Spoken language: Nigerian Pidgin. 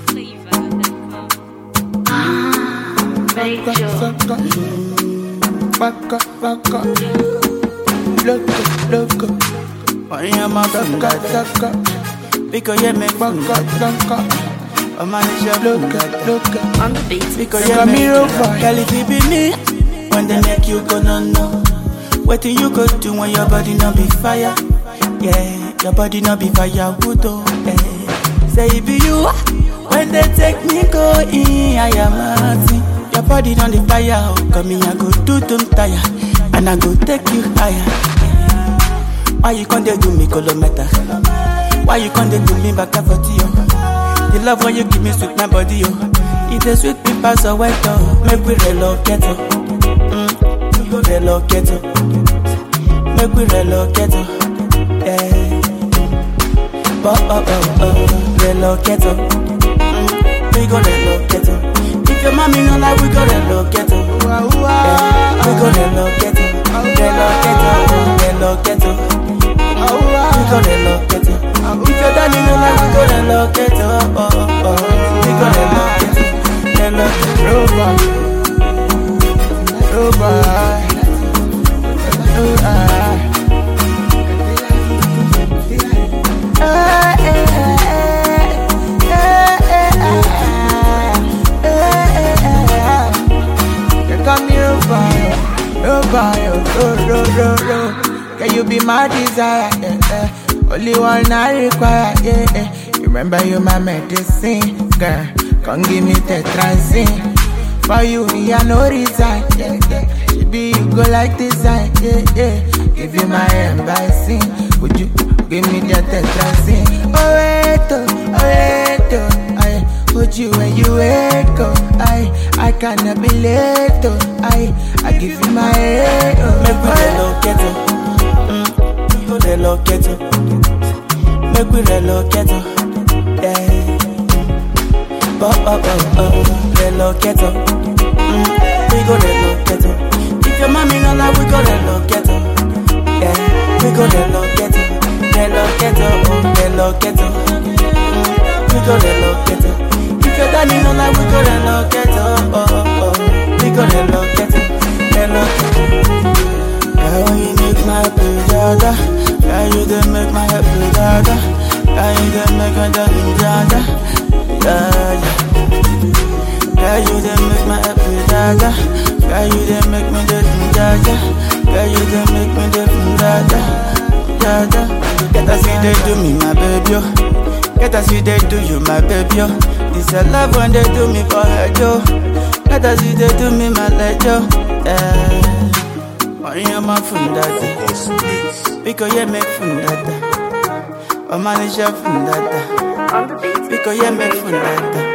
Saca, vaca, vaca, loco, loco, Oye, ma saca, funga, saca, Pico ye me vaca, funga, vaca, a man is your loca, funga. loca. On the beat. Pico You ye got me me real funga. fine. Girl, if it be me, when they make you go no no. What do you go do when your body no be fire? Yeah, your body no be fire, wood oh. Yeah. Say it be you, when they take me go in, I am a Your body on the fire, oh. Come here, I go do them tire, and I go take you higher. Why you can't do me kilometer? Why you can't do me back and forth, yo? The love when you give me sweet my body, yo. It is sweet me pass a white, oh. Make we relocate, oh. Mm, we go relocate, oh. Make we relocate, oh. Yeah. Oh, oh, oh, oh. Relocate, oh. Mm, we go relocate, oh. If your mommy no like, we go relocate, oh. Wow, Yeah, wow, we go relocate, oh. Relocate, oh. Relocate, oh. wow, We wow. go relocate it. If your daddy no like, we go relocate it. Oh, oh, oh. We go relocate it. Relocate Robot, robot, robot. Eh, eh, eh, eh, eh, eh, eh, eh. You call me robot, robot, ro, ro, ro, ro. Can you be my desire? Yeah, yeah. Only one I require. Yeah, yeah. You remember you my medicine, girl. Come give me tetrazine. For you, me I no resign. Yeah, yeah. Baby, you go like design. Yeah, yeah. Give you my embassy. Would you give me that tetrazine? Oh wait, oh, oh wait, oh. I hold you when you wake up. I I cannot be late. Oh, I I give you my head. Oh, Make we relocate it. Mm, we go relocate it. Make we relocate it. Yeah. Oh, oh, oh, oh. Relocate it. Mm, we go relocate it. If your mommy no like, we go relocate it. Yeah. We go relocate it. Relocate it. Oh, relocate it. Mm, we go relocate it. If your daddy no like, we go relocate it. Oh, oh, oh. We go relocate it. Relocate it. Yeah, when you make my blue dada Yeah, you done make my head blue dada Yeah, you done make my darling dada Yeah, yeah Yeah, you done make my head blue dada Yeah, you done make me do dada Yeah, you done make me do dada Dada Get us see they do me, my baby, yo Get us see they do you, my baby, yo This a love when they do me for her, yo Get us see they do me, my lady, yo Yeah Oye ma fundada Biko ye me fundada Omanisha fundada On the beat. Biko ye me fundada